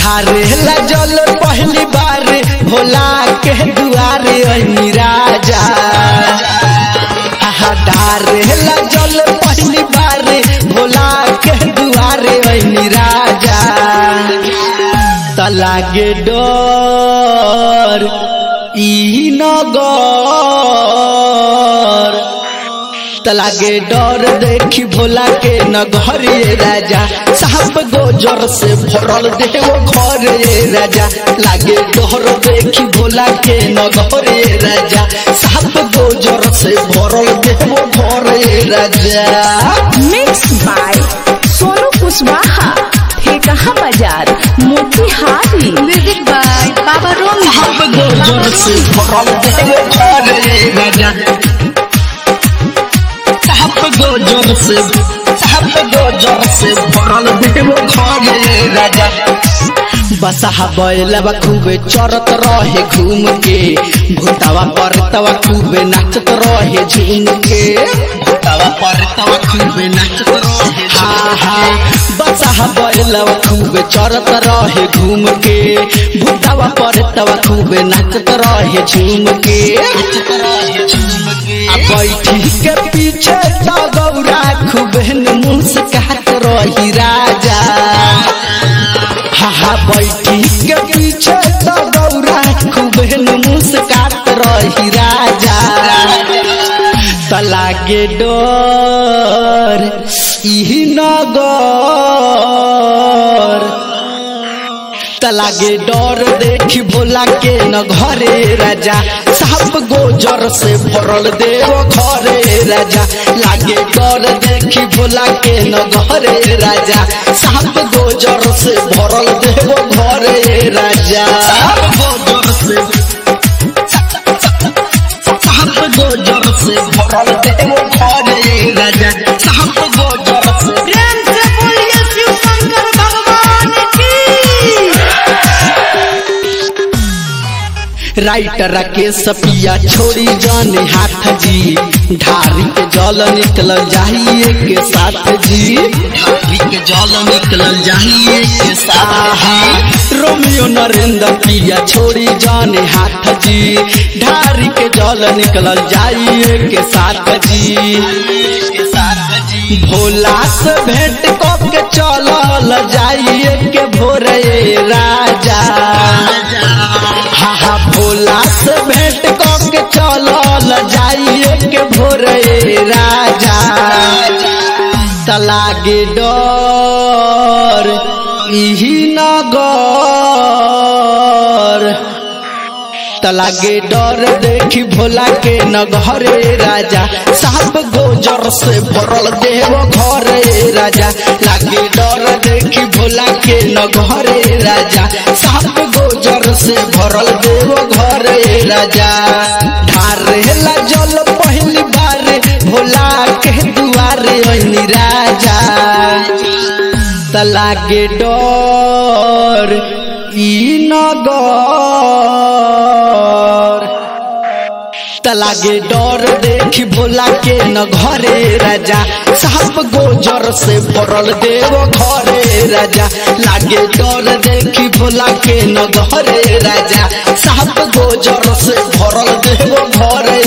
ढारेला जल पहली बार भोला के दुआरे अनी राजा आहा, ढारेला जल पहली बार भोला के दुआरे अनी राजा त लागे डर ई नगर त लागे डर देखी भोला के नगर ये राजा साहब गोजर से भरल देव घर ये राजा लागे डर देखी भोला के नगर ये राजा साहब गोजर से भरल देव घर ये राजा मिक्स बाय सोनू कुशवाहा ठेकहा बाजार मोतिहारी म्यूजिक बाय बाबा रोमी साहब गोजर से भरल देव घर ये राजा साहब गोजर से साहब गोजर से भरल देव घर ये राजा बसहा बैलवा खूबे चरत रहे घूम के भूतावा परतवा खूबे नाचत रहे झूम के भूतावा परतवा खूबे नाचत रहे हाँ हाँ बसहा बैलवा खूबे चरत रहे घूम के भूतावा परतवा खूबे नाचत रहे झूम के आ बैठी के पीछे तो गौरा खूबे मुस्कात रही राजा हा हा बैठी के पीछे तो गौरा खूबे मुस्कात रही राजा त लागे डर ई नगर त लागे डर देखी भोला के न घरे राजा साहब गोजर से भरल देव घरे राजा लागे डर देखी भोला के न घरे राजा साहब गोजर से भरल देव घरे राजा गोजर से साहब गोजर से भरल देव घरे राजा साहब गोजर से प्रेम से बोलिए शिव शंकर भगवान की राइटर के सपिया छोड़ी जाने हाथ जी ढारी के जल निकल जाइए के साथ जी ढारी के जल निकल जाइए के साथ रोमियो नरेंद्र पिया छोड़ी जाने हाथ जी ढारी के जल निकल जाइए के साथ जी के साथ जी भोला से भेंट कब के चलल जाइए के भोरे राजा हा हा भोला से भेंट कऽ के चलल जाइए के भोरे राजा त लागे डर इही नगर त लागे डर देखी भोला के न घरे राजा साहब गोजर से भरल देव घरे राजा लागे डर देखी भोला के न घरे राजा साहब गोजर से भरल देव घरे राजा ढारेला जल पहली बार भोला के दुआरे अनी राजा त लागे डर ई नगर त लागे डर देखी भोला के न घरे राजा साहब गोजर से भरल देव घरे राजा लागे डर देखी भोला के न घरे राजा साहब गोजर से भरल देव घरे